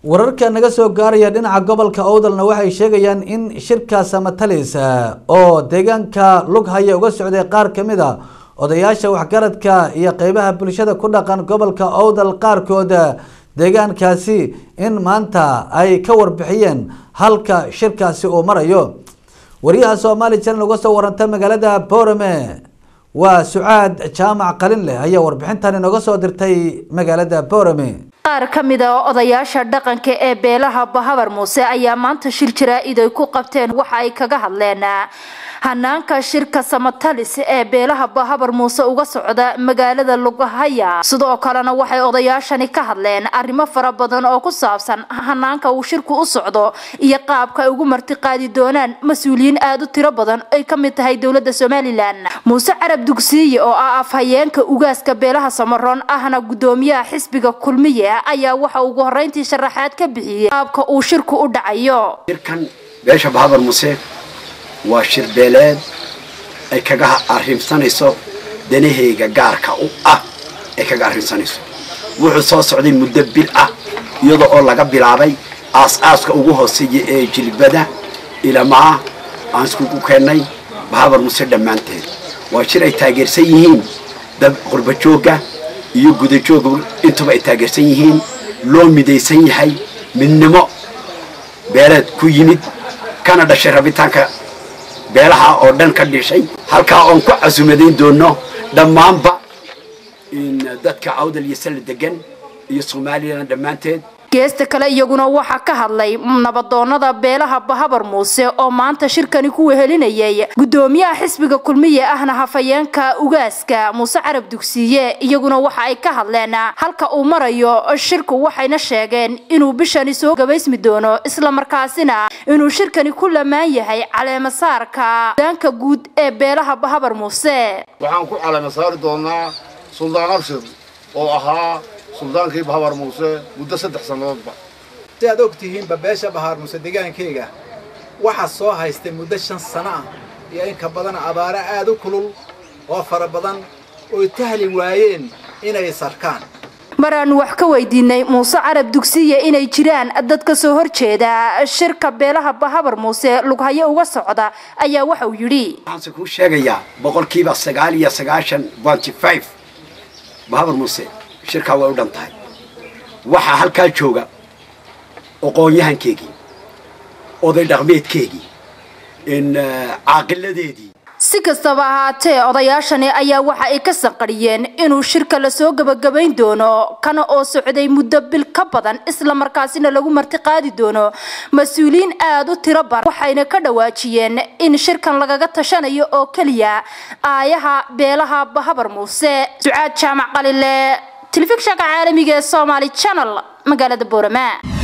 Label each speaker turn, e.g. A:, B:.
A: wararka naga soo gaaraya dhinaca gobolka owdalna waxay sheegayaan in shirka samatalis oo deegaanka lughaya uga socday qaar kamid a odayaasha waxgaradka iyo qeybaha bulshada ku dhaqan gobolka owdal qaarkood deegaankaasi in maanta ay ka warbixiyeen halka shirkaasi uu marayo wariyaha soomaali channel uga soo waranta magaalada boorame waa sucaad jaamac qalin leh ayaa warbixintan inooga soo dirtay magaalada boorame
B: qaar ka mid a odayaasha dhaqanka ee beelaha bahabar muuse ayaa maanta shir jaraa-id ay ku qabteen waxa ay kaga hadleen hanaanka shirka samatalis ee beelaha bahabar muuse uga socda magaalada lugahaya sidoo kalena waxay odayaashani ka hadleen arrimo fara badan oo ku saabsan hanaanka uu shirku u socdo iyo qaabka ay ugu martiqaadi doonaan mas-uuliyiin aada u tiro badan ay ka mid tahay dowladda somalilan muuse carab dugsiye oo ah afhayeenka ugaaska beelaha samaroon ahna gudoomiyaha xisbiga kulmiye ayaa waxa ugu horeyntii sharaxaad ka bixiyey qaabka uu shirku u dhacayo
C: shirkan beesha bahabar muuse waa shir beeleed ay kaga arrimsanayso danaheyga gaarka u ah ay kaga arrimsanayso wuxuu soo socday muddo bil ah iyada oo laga bilaabay aas-aaska ugu hooseeya ee jilbada ilamaa aan iskugu keennay bahabar muuse dhammaanteed waa shir ay taageersan yihiin dad qurbajoogga iyo gudajoogga intuba ay taageersan yihiin loo midaysan yahay midnimo beeleed ku yimid kana dhashay rabitaanka beelaha oo dhan ka dhishay halkaa oon ku casumadayn doono dhammaanba dadka awdal iyo salla degan iyo somalilan dhammaanteed
B: geesta kale iyaguna waxaa ka hadlay nabadoonada beelaha bahabar muuse oo maanta shirkani ku wehelinayay gudoomiyaha xisbiga kulmiye ahna hafayeenka ugaaska muuse carab dugsiye iyaguna waxa ay ka hadleen halka uu marayo shirku waxayna sheegeen inuu bishani soo gabaysmi doono islamarkaasina inuu shirkani ku lamaan yahay caleemasaarka daanka guud ee beelaha bahabar muuse
D: waxaan ku caleema saari doonaa suldaan abshir oo ahaa suldaankii bahabar muuse muddo saddex sannadoodba
E: si aad og tihiinba beesha bahaar muuse deegaankayga waxaa soo haystay muddo shan sano ah iyo in ka badan abaaro aad u kulul oo fara badan oy tahli waayeen inay sarkaan
B: maraanu wax ka weydiinay muuse carab dugsiye inay jiraan dad ka soo horjeeda shirka beelaha bahabar muuse lughayo uga socda ayaa waxa uu yidhi
C: waxaanse kuu sheegayaa boqolkiiba sagaal iyo sagaashan bonty five bahabar muuse shirkaa way u dhan tahay waxaa halkaa jooga aqoon-yahankeegii oday dhaqmeedkeegii caaqiladeedii
B: si kastaba ahaatee odayaashani ayaa waxa ay ka sanqadhiyeen inuu shirka lasoo gabagabayn doono kana oo socday muddo bil ka badan islamarkaasina lagu martiqaadi doono mas-uuliyiin aada u tiro badan waxayna ka dhawaajiyeen in shirkan lagaga tashanayo oo keliya aayaha beelaha bahabar muuse sucaad jaamac qalile telefishanka caalamiga ee somaali channel magaalada boorama